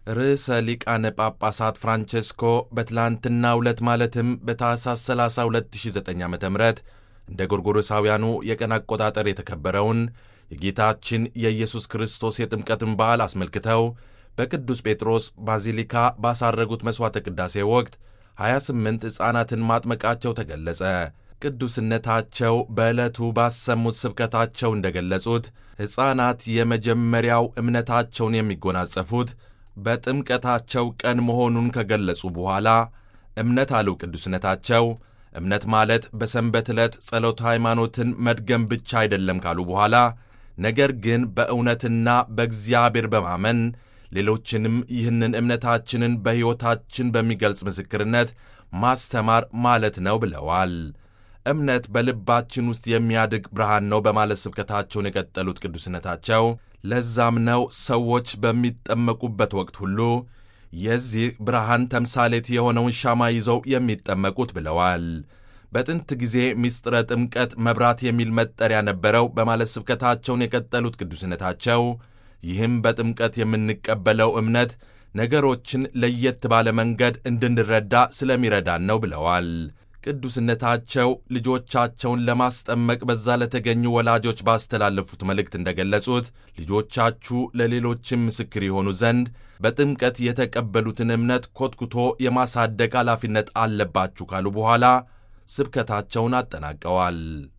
ርዕሰ ሊቃነ ጳጳሳት ፍራንቼስኮ በትላንትናው ዕለት ማለትም በታኅሳስ 30 2009 ዓ ም እንደ ጎርጎሮሳውያኑ የቀን አቆጣጠር የተከበረውን የጌታችን የኢየሱስ ክርስቶስ የጥምቀትን በዓል አስመልክተው በቅዱስ ጴጥሮስ ባዚሊካ ባሳረጉት መሥዋዕተ ቅዳሴ ወቅት 28 ሕፃናትን ማጥመቃቸው ተገለጸ። ቅዱስነታቸው በዕለቱ ባሰሙት ስብከታቸው እንደ ገለጹት ሕፃናት የመጀመሪያው እምነታቸውን የሚጎናጸፉት በጥምቀታቸው ቀን መሆኑን ከገለጹ በኋላ እምነት አሉ ቅዱስነታቸው እምነት ማለት በሰንበት ዕለት ጸሎተ ሃይማኖትን መድገም ብቻ አይደለም ካሉ በኋላ ነገር ግን በእውነትና በእግዚአብሔር በማመን ሌሎችንም ይህንን እምነታችንን በሕይወታችን በሚገልጽ ምስክርነት ማስተማር ማለት ነው ብለዋል። እምነት በልባችን ውስጥ የሚያድግ ብርሃን ነው በማለት ስብከታቸውን የቀጠሉት ቅዱስነታቸው ለዛም ነው ሰዎች በሚጠመቁበት ወቅት ሁሉ የዚህ ብርሃን ተምሳሌት የሆነውን ሻማ ይዘው የሚጠመቁት ብለዋል። በጥንት ጊዜ ምስጢረ ጥምቀት መብራት የሚል መጠሪያ ነበረው በማለት ስብከታቸውን የቀጠሉት ቅዱስነታቸው ይህም በጥምቀት የምንቀበለው እምነት ነገሮችን ለየት ባለ መንገድ እንድንረዳ ስለሚረዳን ነው ብለዋል። ቅዱስነታቸው ልጆቻቸውን ለማስጠመቅ በዛ ለተገኙ ወላጆች ባስተላለፉት መልእክት እንደገለጹት ልጆቻችሁ ለሌሎችም ምስክር የሆኑ ዘንድ በጥምቀት የተቀበሉትን እምነት ኮትኩቶ የማሳደግ ኃላፊነት አለባችሁ ካሉ በኋላ ስብከታቸውን አጠናቀዋል።